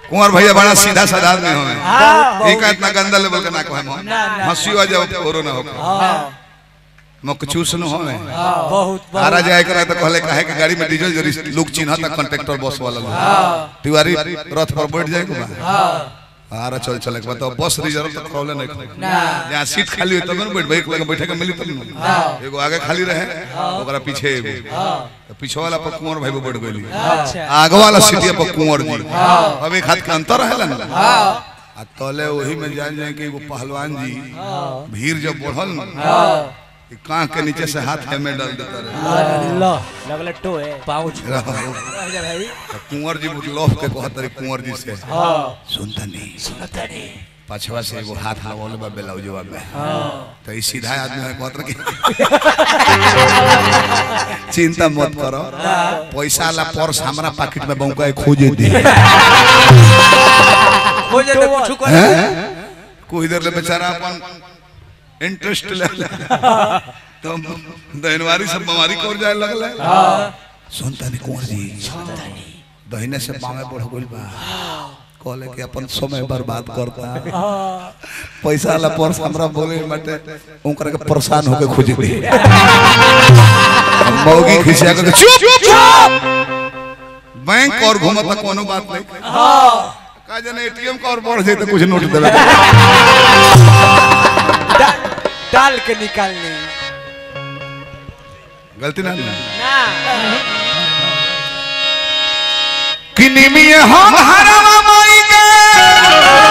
कुंवर भैया बड़ा सीधा साधा आदमी हमें हाँ, एक इतना गंदा लेवल का ना कहे हम ना, ना, हंसी आ जाओ ओरो ना हो हाँ, मक चूस न हमें बहुत आरा बहुत जाए करे तो कहले काहे कि गाड़ी में डीजल जरी लोग चिन्ह तक कंडक्टर बस वाला लोग तिवारी रथ पर बैठ जाए के बा आरा चल चल के बताओ बस रिजर्व तो खोले नहीं खोले ना जहाँ सीट खाली हुई तब न बैठ बैठ लगे बैठे के मिली तब न एगो आगे खाली रहे ओकरा पीछे एगो तो पीछे वाला पर कुंवर भाई बैठ गइली अच्छा आगे वाला सीटिया पर कुंवर जी अब एक हाथ के अंतर है ना आ तले वही में जान जाए कि एगो पहलवान जी भीड़ जब बढ़ल ना कि कान के नीचे से हाथ है में डाल देता रहे अल्लाह लगल टो है पाउच राजा भाई तो कुंवर जी लोफ के कहत रही कुंवर जी से हाँ सुनता नहीं सुनता नहीं पछवा से एगो हाथ लगावल बा ब्लाउजवा में तो ई सीधा आदमी है कहत रहे कि चिंता मत करो पैसा ला पर्स हमरा पॉकेट में बौका खोजे दे हो जाए तो कुछ कर हैं? कोई देर ले बेचारा अपन इंटरेस्ट ले ले तो दहनवारी सब बीमारी कर जाए लगल सुनता नहीं कुंवर जी दहिने से बामे बढ़ गइल बा कहले कि अपन समय बर्बाद करता पैसा ला पर्स हमरा बोले मटे ओकरा के परेशान होके खोज दे मौगी खिसिया के चुप चुप बैंक और घूमता कोनो बात नहीं का जने एटीएम का और बढ़ जाए तो कुछ नोट देवे डाल के निकालने गलती ना ना किनी में हम हरावा माई के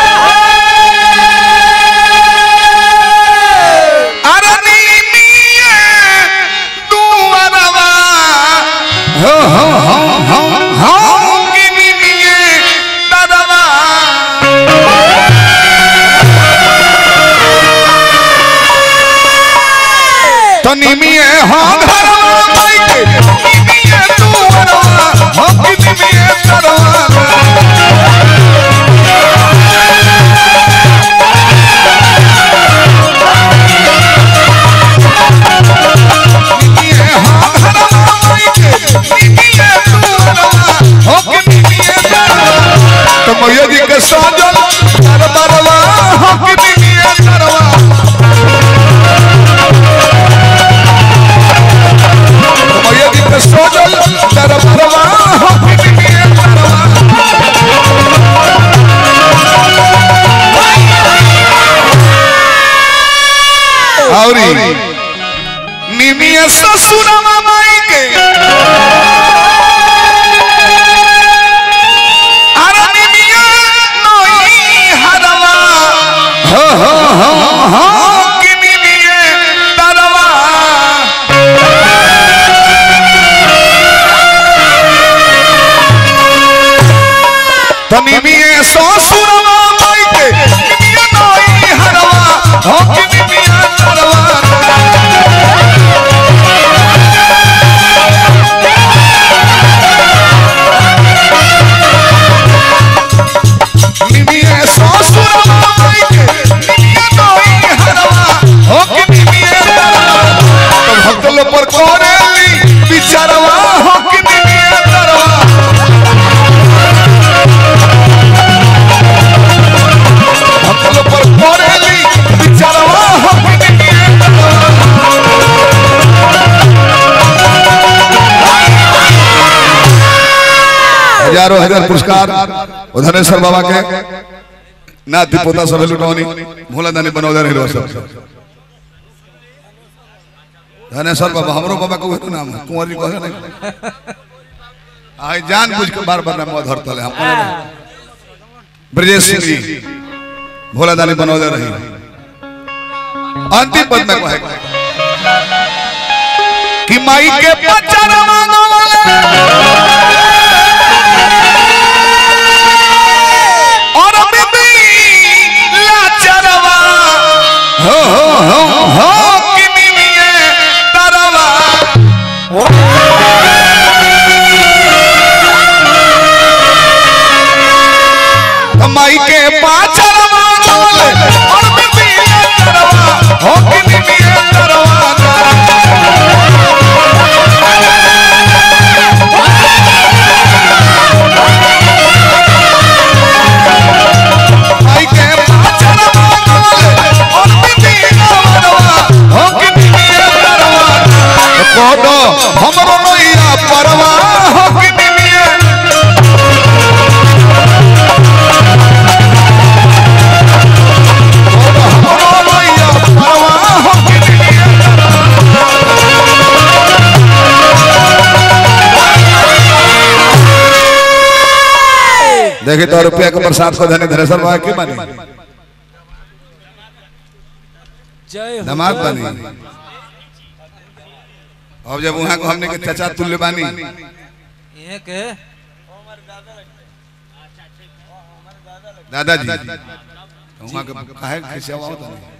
अरनी मिए दुआरवा हो हो हो हो हो किनी मिए दरवा तनी मिए हम हरावा माई के किनी मिए दुआरवा हो किनी मिए दरवा मैया जी के साजल दरबारवा हम की बिनिया दरवा मैया जी के साजल दरबारवा हम की बिनिया दरवा औरी निमिया ससुरवा माई के अरनी मिया नोई हरवा हो हो हो हो किनी मिये तरवा तनी मिये ससुरवा माई के मिया नोई हरवा हो किनी मिया तरवा निमिये ससुरवा माई के मिया नोई हरवा हो किनी मिये तरवा तो भक्त लोग पर कोरेली बिचारवा हो किनी मिये तरवा भक्त लोग पर कोरेली बिचारवा हो किनी मिये तरवा हजारों हजार पुरस्कार धनेश्वर बाबा के नाती पोता सब लुटौनी भोला दानी बनौदा रहे सब धनेश्वर बाबा हमरो बाबा को तो नाम है कुंवर जी कहे नहीं आई जान बुझ के बार बार नाम धर तले हम कहले नहीं। ब्रजेश सिंह जी भोला दानी बनौदा रही अंतिम पद में कहे कि माई के पचर और बिबी लाचरवा हो हो हो हो किनी मिये तरवा माई के पाचरवा बोले और बिबी लाचरवा हो किनी मिये तरवा देखिए तो रुपया के प्रसाद को धनी धनेश्वर बाबा की मानी जय हो नमाज बानी अब जब वहां को हमने के चाचा तुल्य बानी ये के दादाजी वहां के काहे खिसिया हुआ होता नहीं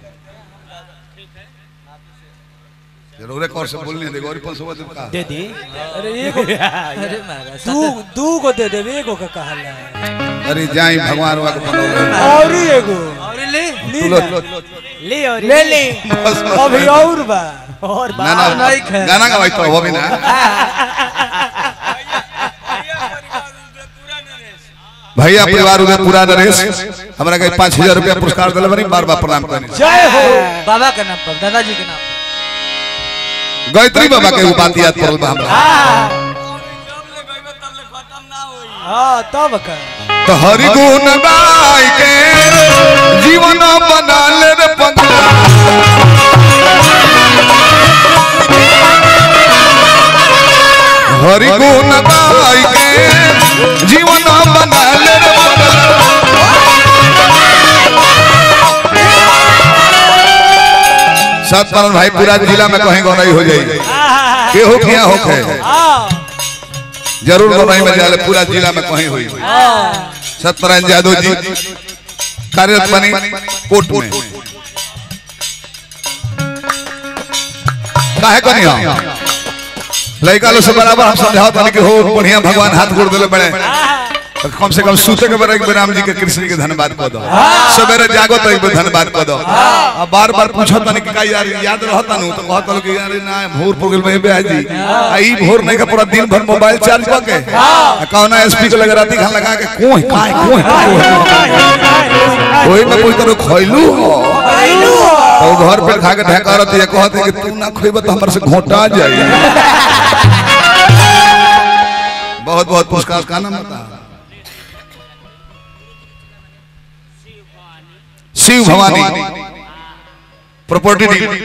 जरूर कौर से बोलने दे गौरी पंसो बदल का दे दी अरे एगो अरे महाराज दू दू को दे देबे एगो का कहला अरे जाई भगवान वा के बनौले और ही एगो और ले ली तुलो ना। ले और ले ली बस, बस। अभी और बा और ना ना नहीं खे। गाना गवाई तो हो भी ना भैया परिवार उधर पूरा नरेश हमरा के पाँच हजार रुपया पुरस्कार दिले बनी बार बार प्रणाम करनी जय हो बाबा के नाम पर दादाजी के नाम गायत्री बाबा के उ बात याद पड़ल बा हमरा हां तब का तो हरि गुण गाय के जीवन बना ले रे पगला हरि गुण गाय के जीवन बना ले रे पगला सतपालन भाई पूरा जिला में कहीं गौनाई हो जाएगी केहू किया होखे हां जरूर गौनाई में जाले पूरा जिला में कहीं हुई सत्यनारायण यादव जी कार्यरत बनी कोर्ट में काहे कनी हम लड़का लोग से बराबर हम समझाओ तनी कि हो बढ़िया भगवान हाथ गोड़ देले बड़े तो कम से कम सूते के बेरा एक बेर राम जी के कृष्ण के धन्यवाद कह दो सवेरे जागो तो एक बेर धन्यवाद कह दो अब बार बार पूछो तनी कि का यार याद रहता नु तो कहत लो कि यार ना भोर पुर गेल में बे जी आ ई भोर नहीं का पूरा दिन भर मोबाइल चार्ज क के आ कौना एसपी को लगा राती खान लगा के कोई काय कोई कोई में कोई तरह खइलू हो तो घर पे खा के ढका रहती है कहते कि तू ना खइब तो हमर से घोटा जाई बहुत बहुत पुरस्कार का नाम बता शिव भवानी प्रॉपर्टी डील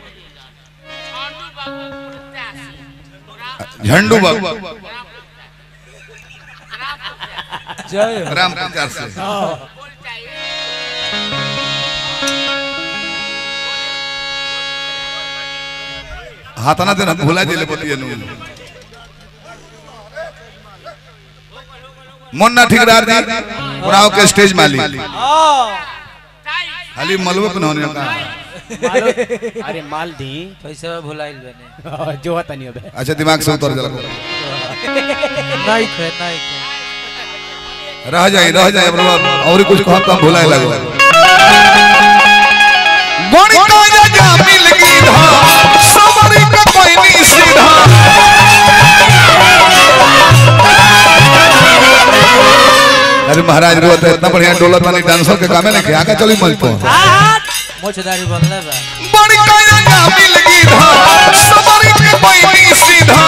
झंडू बाबू जय हो राम प्रचार से हाथना देना भुला दिले बतिया नु मुन्ना ठिकदार जी उड़ाव के स्टेज मालिक हां खाली मलबे पे होने का मालो- अरे माल दी पैसा भुलाइल बने जो हता नहीं होबे अच्छा दिमाग से उतर जला नहीं खे नहीं खे रह जाए रह जाए प्रभु और कुछ कहो तो हम भुलाए लगो गणित जा मिल गई धा सबरी का कोई नहीं सीधा अरे महाराज रोते इतना बढ़िया डोला तानी डांसर के कामे नहीं आगे चली मंच पर मोछदारी बनले बा बड़ी काया जा मिल गई धा सबरी का कोई नहीं सीधा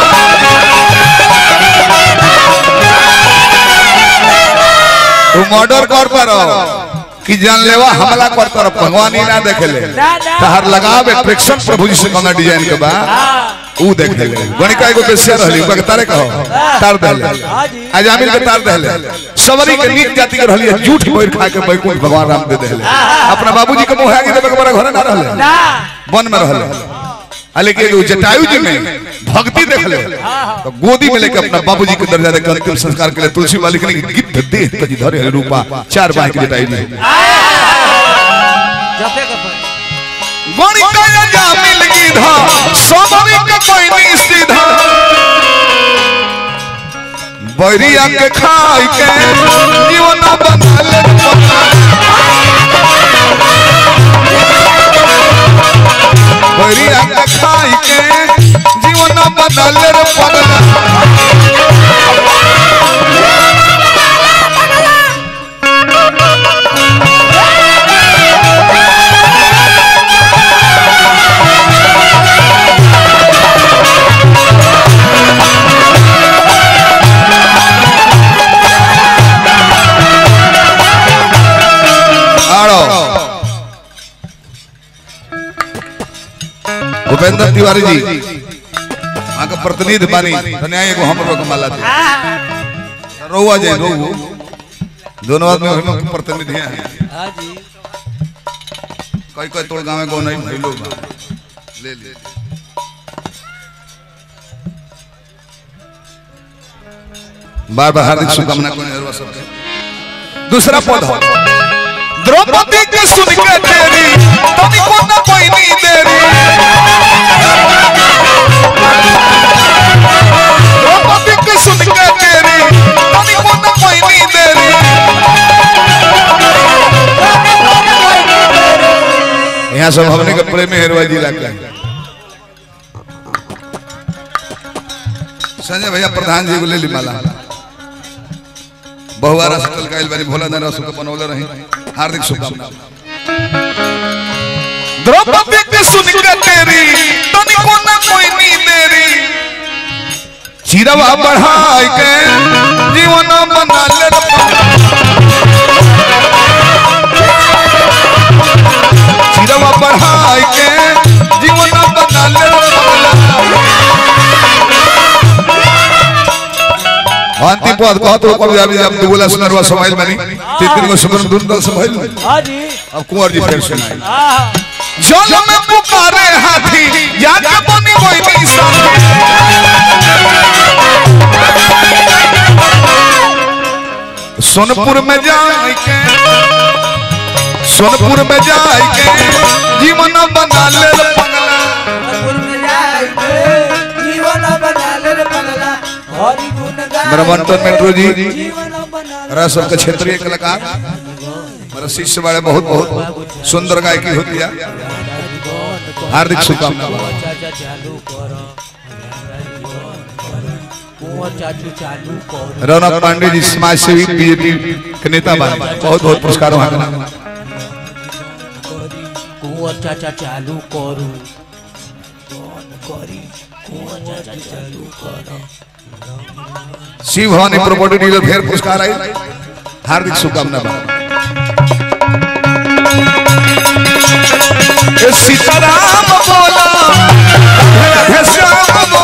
तू मर्डर कर पारो कि जानलेवा हमला कर तर भगवान ही ना देखेले तहर लगाव एट्रैक्शन प्रभु जी से कौन डिजाइन के बा ऊ देख ले गणिका एगो बेसिया रहली ओकरा के तारे कहो तार देले आज आमिर के तार देले सबरी के नीच जाति के रहली झूठ बोल खा के बैकुंठ भगवान राम दे देले अपना बाबूजी के मुंह आगे देबे के बड़ा घरे ना रहले वन में रहले आ लेकिन एगो जटायु जी में भक्ति देख ले तो गोदी में लेके अपना बाबूजी के दर्जा देकर अंतिम संस्कार के लिए तुलसी वाली के लिए गिद्ध देह तजी धरे हरि रूपा चार बाह की जटायु जी जपे के पर गणी काया जा मिल गई धा सोमरी का कोई नहीं सीधा बैरिया के खाई के जीवन बना ले बैरिया के खाई के जीवन बना ले रे पगला आड़ो भूपेंद्र तिवारी जी वहाँ का प्रतिनिधि बानी धन्या एगो हम लोग माला दे रोवा जाए रोवो दोनों आदमी हम के प्रतिनिधि हैं हाँ जी कोई कोई तोड़ गाँव में गो नहीं भइलो बा ले ले बार बार हार्दिक शुभकामना को सबके दूसरा पद हो द्रौपदी के सुन के तेरी तनिको न कोई नहीं देरी द्रौपदी के सुन के तेरी तनिको न कोई नहीं देरी यहाँ सब हमने के प्रेमी हेरवा जिला के संजय भैया प्रधान जी को ले ली माला बहुवारा सटल काइल बारी भोला दाना सुख बनौले रही हार्दिक शुभकामना द्रौपदी के सुन के तेरी तनिको न कोई नी देरी चिरवा बढ़ाई के जीवन बना ले चिरवा बढ़ाई के जीवन बना ले अंतिम पद कहत हो कभी अभी अब दुगला सुनरवा समाइल बनी तीन को सुगन दुन दल समाइल हाँ जी अब कुंवर जी फिर सुनाई हाँ जल में पुकारे हाथी जाके बनी कोई नहीं साथी सोनपुर में जाए के सोनपुर में जाए के जीवन बना ले रे पगला जीवन बना ले रे पगला हरि गुण गा मेरा मंटन मेट्रो जी जीवन बना मेरा सबका क्षेत्रीय कलाकार मेरा शिष्य वाले बहुत बहुत सुंदर गायकी होती है हार्दिक शुभकामना चाचा चालू करो कुंवर चाचू चालू करो रौनक पांडे जी समाज सेवी बीजेपी के नेता बने बहुत बहुत पुरस्कार वहाँ का करी कुंवर चाचा चालू करू करी कुंवर चाचा चालू करो शिव भवानी प्रॉपर्टी डीलर फिर पुरस्कार आई हार्दिक शुभकामना बा ए सीताराम बोला राधे राधे श्याम बोला